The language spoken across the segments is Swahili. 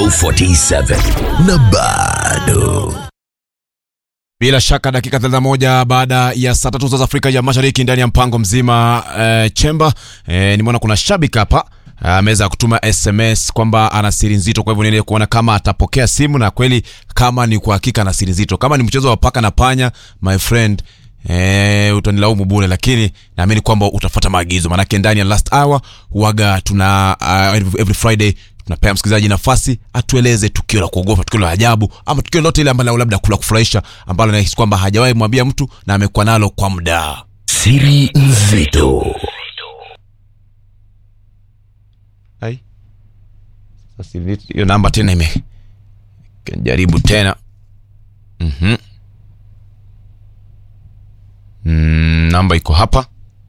47 na bado Bila shaka dakika 31 baada ya saa tatu za Afrika ya Mashariki ndani ya mpango mzima eh, chemba eh, nimeona kuna shabiki hapa ameweza kutuma SMS kwamba ana siri nzito, kwa hivyo niende kuona kama atapokea simu na kweli kama ni kwa hakika ana siri nzito. Kama ni mchezo wa paka na panya, my friend Eh, utanilaumu bure, lakini naamini kwamba utafuata maagizo, maanake ndani ya last hour huaga tuna uh, every, every Friday tunapea msikilizaji nafasi atueleze tukio la kuogopa, tukio la ajabu, ama tukio lote ile ambalo labda kula kufurahisha, ambalo anahisi kwamba hajawahi mwambia mtu na amekuwa nalo kwa muda. siri nzito Hai. Sasa hivi hiyo namba tena ime jaribu tena. Mhm. Mm, namba iko hapa.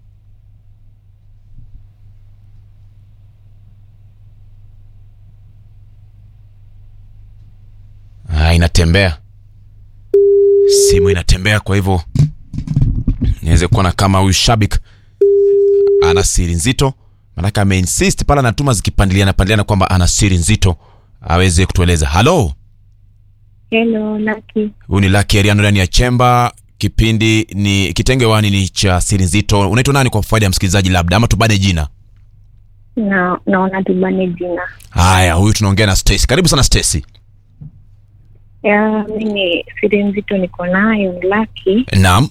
Ah, inatembea. Simu inatembea kwa hivyo niweze kuona kama huyu shabik ana siri nzito manake ameinsist pale anatuma zikipandiliana pandiliana kwamba ana siri nzito aweze kutueleza halo Hello, Lucky. huyu ni Lucky Ariano ndani ya chemba kipindi ni kitenge wani ni cha siri nzito unaitwa nani kwa faida ya msikilizaji labda ama tubane jina Na naona tubane jina. haya huyu tunaongea na Stacy karibu sana Stacy Ya, mimi siri nzito niko nayo ni Lucky. naam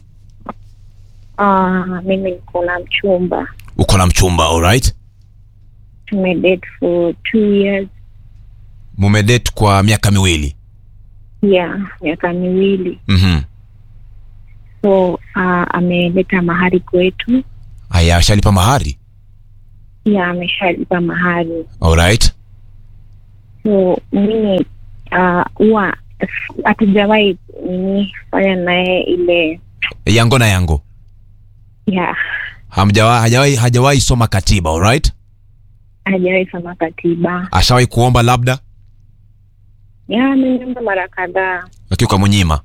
Ah, mimi niko na mchumba. uko na mchumba alright Tumedate for two years. mumedate kwa miaka miwili Yeah, miaka miwili. mhm So, ah, ameleta mahari kwetu. haya ashalipa mahari Yeah, ameshalipa mahari. alright So, mimi ah, huwa hatujawahi nini fanya naye ile yango na yango yeah, hamjawa hajawahi hajawahi soma katiba alright hajawahi soma katiba. ashawahi kuomba labda Yeah, ameniomba mara kadhaa lakini kwa mnyima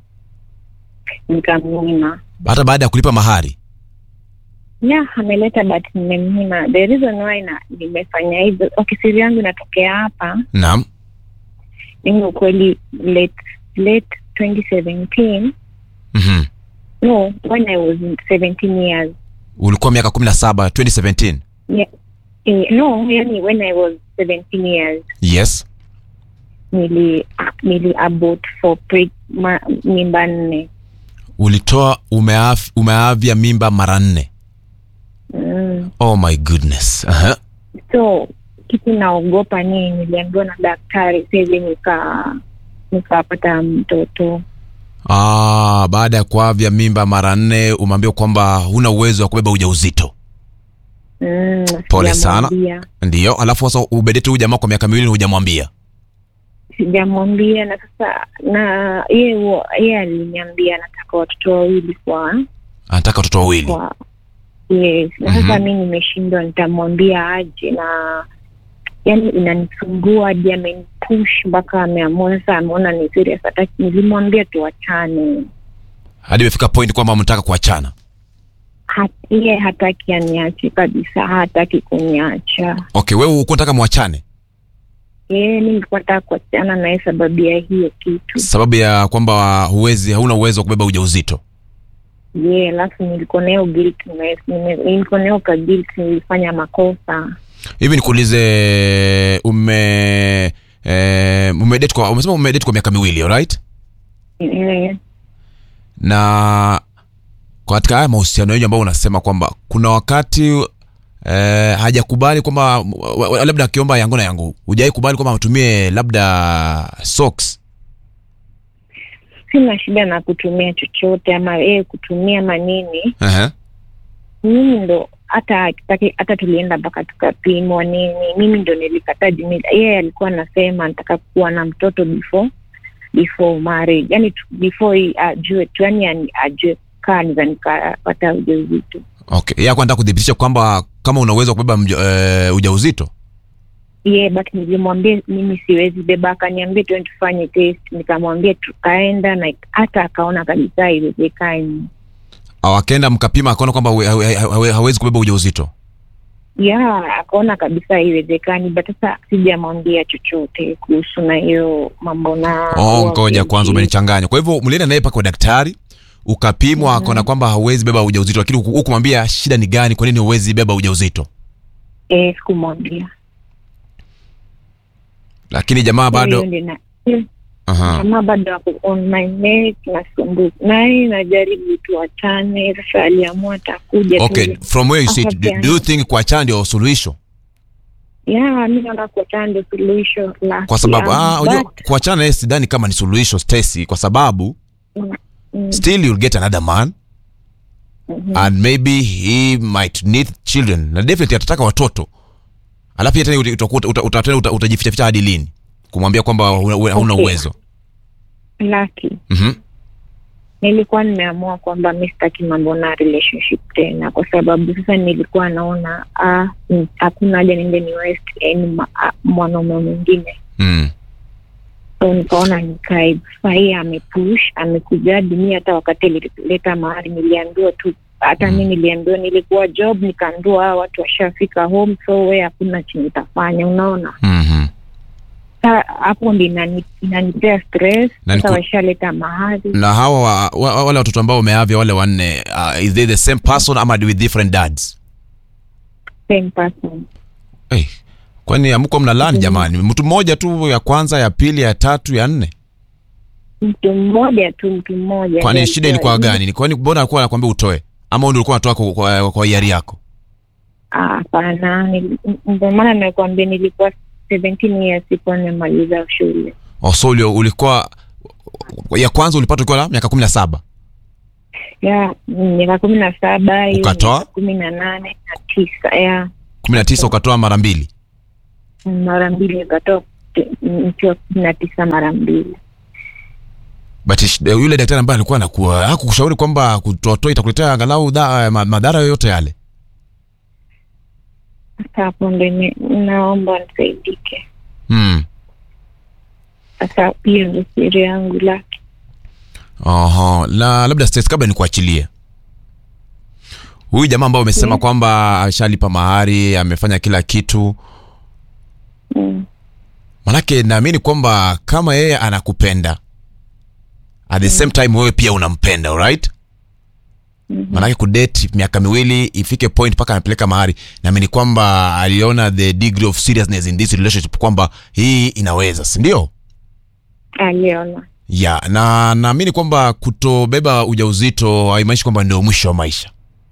nikamnyima. hata baada ya kulipa mahari Yeah, ameleta but nimemnyima. The reason why na nimefanya hivyo, okay, siri yangu inatokea hapa. naam Mimi ukweli late late 2017 mhm no, when I was 17 years ulikuwa miaka 17 2017 yeah, eh, no, yani when I was 17 years yes nili nili abort for pre, ma, mimba nne ulitoa umeaf, umeavya mimba mara nne mm. oh my goodness uh-huh. so kitu naogopa ni niliambiwa na daktari sahivi nika nikapata mtoto ah, baada ya kuavya mimba mara nne umeambiwa kwamba huna uwezo wa kubeba ujauzito mm, Pole sana. sijamwambia. ndiyo alafu sasa ubedete huyu jamaa kwa miaka miwili na hujamwambia sijamwambia na sasa na yeye huo- yeye aliniambia nataka watoto wawili kwa anataka watoto wawili kwa yes na sasa Mhm. mi nimeshindwa nitamwambia aje na yani inanisumbua hadi amenipush mpaka ameamua sasa ameona ni serious hataki nilimwambia tuwachane hadi imefika point kwamba mnataka kuachana Hat- yeye hataki aniache kabisa hataki kuniacha okay wewe ukuwa nataka mwachane yeye mi nilikuwa nataka kuachana naye sababu ya hiyo kitu sababu ya kwamba huwezi hauna uwezo wa kubeba ujauzito ye alafu nilikuwa nayo guilt nime- nime- nilikuwa nayo ka guilt nilifanya makosa hivi nikuulize ume eh, umedate kwa umesema umedate kwa miaka miwili alright Eh, na katika haya mahusiano yenyu ambao unasema kwamba kuna wakati eh, hajakubali kwamba wa- wa- labda akiomba yangu na yangu hujawai kubali kwamba atumie labda socks sina shida na kutumia chochote ama yeye kutumia manini uh-huh. mimi ndo hata akitaki- hata tulienda mpaka tukapimwa nini mimi ndo nilikataa juu nili- yeye alikuwa anasema nataka kuwa na mtoto before before marriage yani tu- before hii ajue tu yani ani- ajue kaa niza nikapata ujauzito okay yeye anataka kudhibitisha kwamba kama una uwezo wa kubeba mja, eh, ujauzito yeah, but nilimwambia mimi siwezi beba akaniambia tuende tufanye test nikamwambia tukaenda na hata akaona kabisa haiwezekani au akaenda mkapima akaona kwamba hawe- hawe- hawe- hawezi kubeba ujauzito ya akaona kabisa haiwezekani but sasa sijamwambia chochote kuhusu na hiyo mambo na oh, ngoja uamuzi. kwanza umenichanganya kwa hivyo mlienda naye mpaka kwa daktari ukapimwa mm akaona kwamba hauwezi beba ujauzito lakini huku- hukumwambia shida ni gani kwa nini huwezi beba ujauzito eh, sikumwambia lakini jamaa bado Hiyo ndio na- eh, Aha. kama bado ako on my neck nasumbuka naye najaribu tuachane sasa aliamua atakuja tu. okay from where you sit do, Akapeana. do you think kuachana ndio suluhisho ya mi naona kuachana ndio suluhisho la kwa sababu ah, unajua but, kuachana naye sidhani kama ni suluhisho Stacy kwa sababu mm, still you'll get another man mhm. and maybe he might need children na definitely atataka watoto alafu pia tena utakuwa uta, uta, uta, uta, utajifichaficha hadi lini kumwambia kwamba huna hauna Okay. uwezo laki Mhm. nilikuwa nimeamua kwamba mi sitaki mambo na relationship tena kwa sababu sasa nilikuwa naona ah, mm, hakuna haja niende ni west yani ma- ah, mwanaume mwingine Mm. so nikaona nikae sahii amepush amekuja hadi mi hata wakati alileta mahari niliambiwa tu hata mi niliambiwa nilikuwa job nikaambiwa hawa watu washafika home so we hakuna chenye itafanya unaona Mhm. sa hapo ndi inani- inanipea stress Na sasa niku- washaleta mahari na hawa wa, wa, wale watoto ambao umeavya wale wanne uh, is they the same person ama with different dads same person hey, kwani amko mnalani jamani mtu mmoja tu ya kwanza ya pili ya tatu ya nne mtu mmoja tu mtu mmoja kwani Ndio shida alikuwa- ilikuwa gani Ni- kwani mbona alikuwa anakuambia utoe ama wewe ndio ulikuwa unatoa kwa, kwa, kwa hiari yako Ah, hapana nili- ndio maana nakwambia nilikuwa 17 years sikuwa nimemaliza shule oh, so ulio- ulikuwa ya kwanza ulipata ukiwa na miaka kumi na saba ya miaka kumi na saba hiyo Ukatoa? miaka kumi na nane na tisa ya kumi na tisa ukatoa mara mbili mara mbili nikatoa nikiwa kumi na tisa mara mbili but ish- yule daktari ambaye alikuwa anakuwa hakukushauri kwamba kutotoa itakuletea angalau dha- ma- madhara yoyote yale sasa hapo ndo ime- naomba nisaidike hmm. sasa hiyo ndo siri yangu laki Aha, na labda Stace, kabla nikuachilie huyu jamaa ambao umesema Yeah. kwamba ashalipa mahari amefanya kila kitu mm. manake naamini kwamba kama yeye anakupenda at the same time wewe pia unampenda alright Mhm. manake kudate miaka miwili ifike point mpaka anapeleka mahari naamini kwamba aliona the degree of seriousness in this relationship kwamba hii inaweza sindio aliona ya na naamini kwamba kutobeba ujauzito haimaanishi kwamba ndio mwisho wa maisha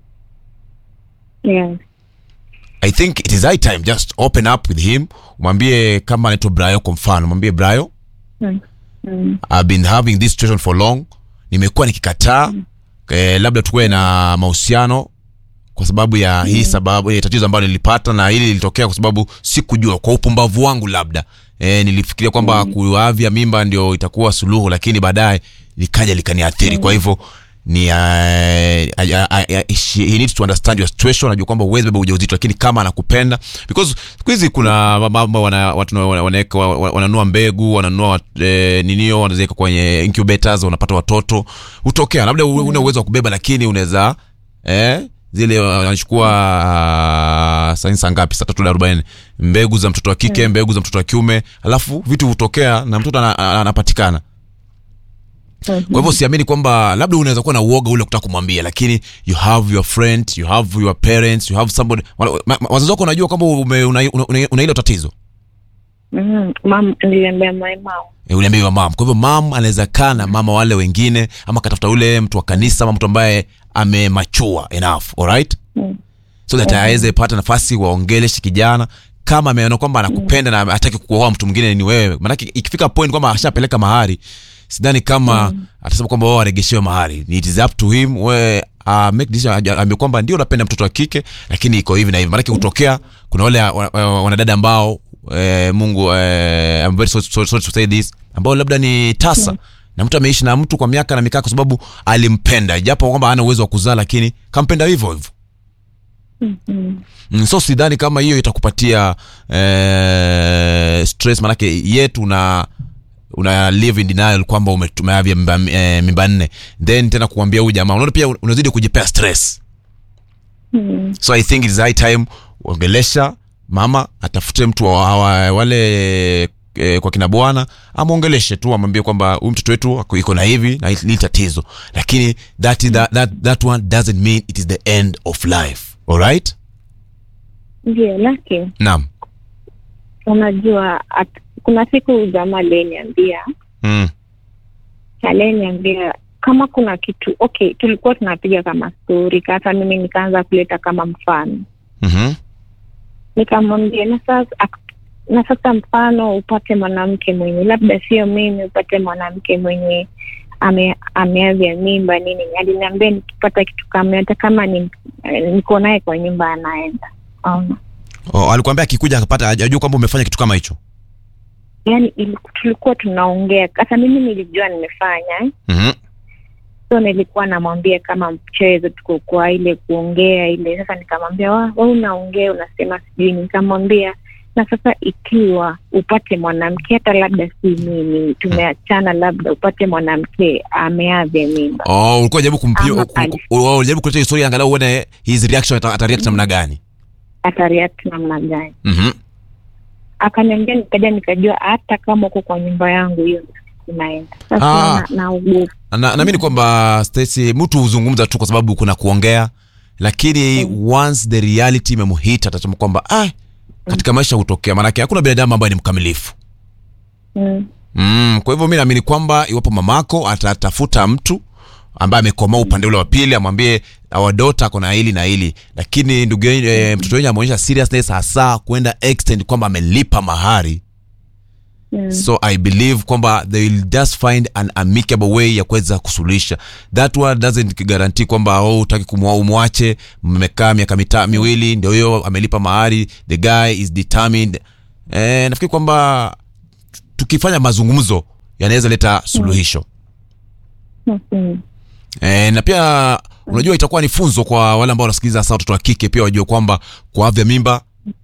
yeah. i think it is high time just open up with him mwambie kama anaitwa brayo kwa mfano mwambie brayo mm. Mm. I've been having this situation for long nimekuwa nikikataa eh, labda tukuwe na mahusiano kwa sababu ya hii sababu eh, tatizo ambalo nilipata na hili lilitokea kwa sababu sikujua kwa upumbavu wangu labda eh, nilifikiria kwamba kuavya mimba ndio itakuwa suluhu lakini baadaye likaja likaniathiri kwa hivyo ni uh, I, I, I, she, he needs to understand your situation anajua kwamba uwezi beba ujauzito lakini kama anakupenda because siku hizi kuna mambo wana, watu wana- wanaweka wa- wa- wananunua mbegu wananunua eh, ninio wanaziweka kwenye incubators wanapata watoto hutokea labda mm. una uwezo wa kubeba lakini unaweza eh, zile wanachukua uh, sainsa ngapi saa tatu na arobaini mbegu za mtoto wa kike mbegu za mtoto wa kiume alafu vitu hutokea na mtoto ana- ana- anapatikana Mhm. kwa hivyo siamini kwamba labda unaweza kuwa na uoga ule kutaka kumwambia lakini you have your friend you have your parents you have somebody wana- ma- ma- wazazi wako wanajua kwamba ume- una, una, una, una hilo tatizo Mm. Mam, niliambia my mom e, uliambiwa mam kwa hivyo mam anaweza kaa na mama wale wengine ama akatafuta ule mtu wa kanisa ama mtu ambaye amemachua enough alright Mm. so that aweze pata nafasi waongeleshe kijana kama ameona kwamba anakupenda na hataki kuoa mtu mwingine ni wewe manake ikifika point kwamba ashapeleka mahari sidhani kama atasema kwamba wao waregeshewe mahari it is up to him we uh, make decision aj- ambie kwamba ndio unapenda mtoto wa kike lakini iko hivi na hivi manake kutokea kuna wale wa- wa- wanadada ambao eh, mungu eh, I'm very sorry, sorry, sorry to say this ambao labda ni tasa na mtu ameishi na mtu kwa miaka na mikaa kwa sababu alimpenda japo kwamba hana uwezo wa kuzaa lakini kampenda hivyo hivyo Mhm. Mm, so sidhani kama hiyo itakupatia eh, stress manake yet una una live in denial kwamba ume- umeavya mimba, eh, mimba nne then tena kuambia huyu jamaa unaona pia unazidi kujipea stress Mm. so i think it is high time ongelesha mama atafute mtu wa, wa, wale e, kwa kina bwana amwongeleshe tu amwambie kwamba huyu mtoto wetu ako- iko na hivi na hili tatizo lakini that, is, that, that, that one doesn't mean it is the end of life alright ndio lakini naam unajua at, kuna siku jamaa aliyeniambia mm. aliyeniambia kama kuna kitu okay tulikuwa tunapiga kama stori kasa mimi nikaanza kuleta kama mfano mm-hmm. nikamwambia na sasa ak- na sasa mfano upate mwanamke mwenye labda sio mimi upate mwanamke mwenye ame, ameavya mimba nini aliniambia nikipata kitu kama hata kama ni, eh, niko naye kwa nyumba anaenda um, oh, alikuambia akikuja akapata ajua kwamba umefanya kitu kama hicho yani ili- tulikuwa tunaongea sasa mimi nilijua nimefanya eh. mm-hmm. so nilikuwa namwambia kama mchezo tuko kwa ile kuongea ile sasa nikamwambia wa wa unaongea unasema sijui nikamwambia na sasa ikiwa upate mwanamke hata labda si mimi tumeachana labda upate mwanamke ameavya mimba oh, ulikuwa jaribu Ama kumpia ali- ulijaribu kuleta historia angalau uone his reaction ata, ata react namna gani atariact namna gani mm-hmm. akaniambia nikaja nikajua hata kama uko kwa nyumba yangu hiyo inaenda Ah. sasa na- naogopa na, naamini kwamba Stacy mtu huzungumza tu kwa sababu kuna kuongea lakini once the reality imemuhit atasema kwamba ah, katika maisha hutokea maanake hakuna binadamu ambaye ni mkamilifu mm. mm, kwa hivyo mi naamini kwamba iwapo mamako atatafuta mtu ambaye amekomaa upande ule wa pili amwambie our daughter ako na hili na hili lakini ndugu yenu e, mtoto wenyu ameonyesha seriousness hasa kwenda extend kwamba amelipa mahari Mm. so i believe kwamba they will just find an amicable way ya kuweza kusuluhisha that one doesn't guarantee kwamba oh, utaki kumwa umwache mmekaa miaka mita miwili ndio hiyo amelipa mahari the guy is determined eh, nafikiri kwamba tukifanya mazungumzo yanaweza leta suluhisho Mm. E, na pia unajua itakuwa ni funzo kwa wale ambao wanasikiliza hasa watoto wa kike pia wajue kwamba kuavya mimba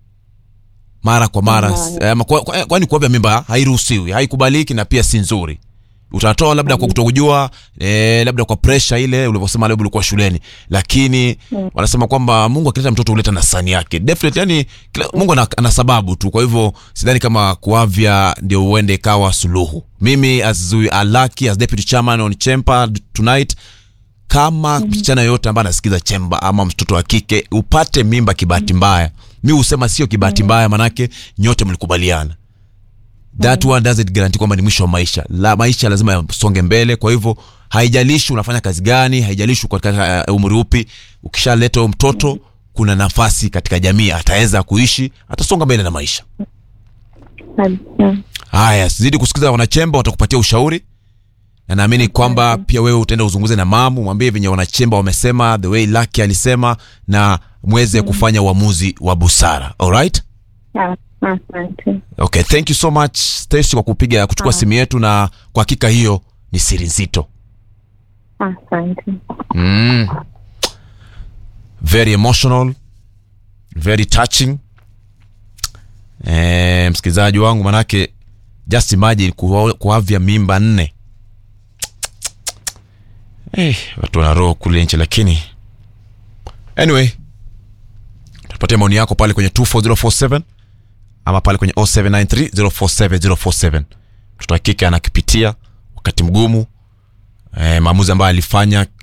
mara kwa mara Mm. eh, kwa, kwa, kwani kuavya mimba hairuhusiwi haikubaliki na pia si nzuri utatoa labda kwa kutokujua eh, labda kwa presha ile ulivyosema labda ulikuwa shuleni lakini Mm. wanasema kwamba mungu akileta mtoto huleta na sani yake definitely yani kila, mungu ana, ana sababu tu kwa hivyo sidhani kama kuavya ndio uende ikawa suluhu mimi as alaki as deputy chairman on chempa tonight kama msichana yoyote ambaye anasikiza chemba ama mtoto wa kike upate mimba kibahati mbaya mi husema sio kibahati mbaya manake nyote mlikubaliana that one doesn't guarantee kwamba ni mwisho wa maisha la maisha lazima yasonge mbele kwa hivyo haijalishi unafanya kazi gani haijalishi uko katika uh, umri upi ukishaleta huyo mtoto kuna nafasi katika jamii ataweza kuishi atasonga mbele na maisha Mm. haya zidi kusikiza wanachemba watakupatia ushauri na naamini kwamba pia wewe utaenda uzunguze na mamu mwambie venye wanachemba wamesema the way laki alisema na mweze kufanya uamuzi wa busara alright Ah, asante okay thank you so much Stacy kwa kupiga kuchukua simu yetu na kwa hakika hiyo ni siri nzito asante mm. very emotional very touching e, msikilizaji wangu manake just imagine kuwa- kuavya mimba nne eh, watu wana roho kule nchi lakini anyway tupatia maoni yako pale kwenye 24047 ama pale kwenye 0793047047 mtoto wa kike anakipitia wakati mgumu eh, maamuzi ambayo alifanya